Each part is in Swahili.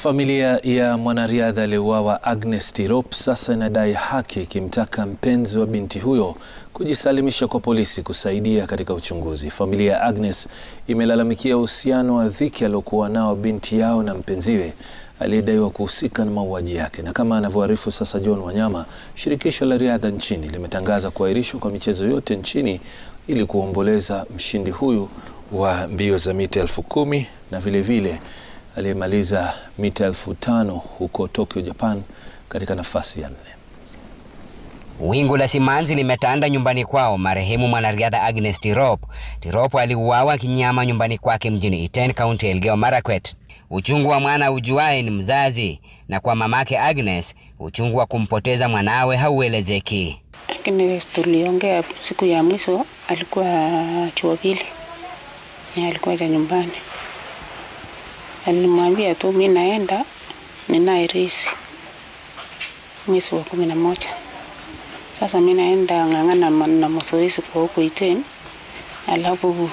Familia ya mwanariadha aliyeuawa Agnes Tirop sasa inadai haki ikimtaka mpenzi wa binti huyo kujisalimisha kwa polisi kusaidia katika uchunguzi. Familia ya Agnes imelalamikia uhusiano wa dhiki aliokuwa nao binti yao na mpenziwe aliyedaiwa kuhusika na mauaji yake. Na kama anavyoarifu sasa John Wanyama, shirikisho la riadha nchini limetangaza kuahirishwa kwa michezo yote nchini ili kuomboleza mshindi huyu wa mbio za mita elfu kumi na vilevile aliyemaliza mita elfu tano huko Tokyo, Japan katika nafasi ya nne. Wingu la simanzi limetanda nyumbani kwao marehemu mwanariadha Agnes Tirop. Tirop aliuawa kinyama nyumbani kwake mjini Iten, kaunti ya Elgeyo Marakwet. Uchungu wa mwana ujuaye ni mzazi, na kwa mamake Agnes uchungu wa kumpoteza mwanawe hauelezeki. Lakini tuliongea siku ya mwisho, alikuwa chuo pili, alikuwa cha nyumbani. Alimwambia tu mi naenda ninaye resi mwezi wa kumi na moja. Sasa mi naenda ng'ang'ana na mazoezi kwa huku Iten, alafu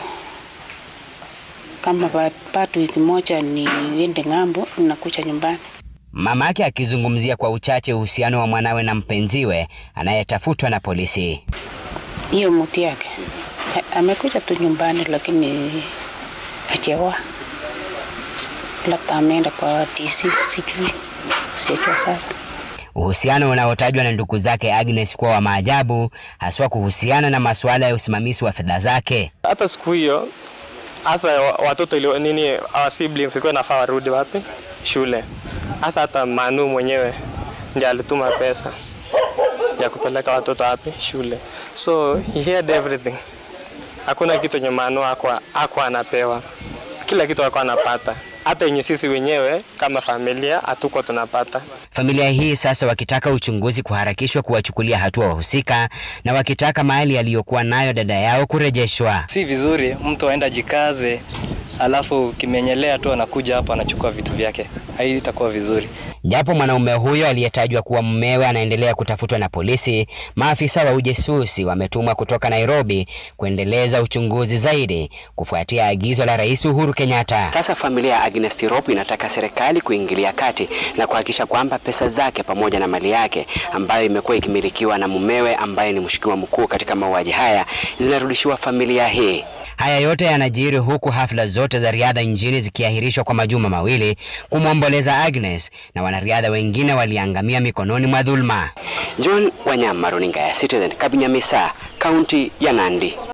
kama bado wiki moja niende ng'ambo, nakuja nyumbani. Mamake akizungumzia kwa uchache uhusiano wa mwanawe na mpenziwe anayetafutwa na polisi. Hiyo muti yake amekuja tu nyumbani, lakini achewa labda ameenda kwa DC, sijui sijua sasa. Uhusiano unaotajwa na ndugu zake Agnes kuwa wa maajabu, haswa kuhusiana na masuala ya usimamizi wa fedha zake. Hata siku hiyo hasa watoto ilio, nini our siblings ilikuwa nafaa warudi wapi shule. Hasa hata Manu mwenyewe ndiye alituma pesa ya kupeleka watoto wapi shule, so he had everything. Hakuna kitu yenye Manu akwa anapewa, kila kitu alikuwa anapata hata yenye sisi wenyewe kama familia hatuko tunapata. Familia hii sasa wakitaka uchunguzi kuharakishwa kuwachukulia hatua wahusika na wakitaka mali aliyokuwa nayo dada yao kurejeshwa. Si vizuri mtu aenda jikaze, alafu kimenyemelea tu anakuja hapa anachukua vitu vyake, haitakuwa vizuri. Japo mwanaume huyo aliyetajwa kuwa mumewe anaendelea kutafutwa na polisi, maafisa wa ujasusi wametumwa kutoka Nairobi kuendeleza uchunguzi zaidi kufuatia agizo la Rais Uhuru Kenyatta. Sasa familia ya Agnes Tirop inataka serikali kuingilia kati na kuhakikisha kwamba pesa zake pamoja na mali yake ambayo imekuwa ikimilikiwa na mumewe ambaye ni mshukiwa mkuu katika mauaji haya zinarudishiwa familia hii. Haya yote yanajiri huku hafla zote za riadha nchini zikiahirishwa kwa majuma mawili kumwomboleza Agnes na wanariadha wengine waliangamia mikononi mwa dhulma. John Wanyama, runinga ya Citizen, Kabinyamisa, kaunti ya Nandi.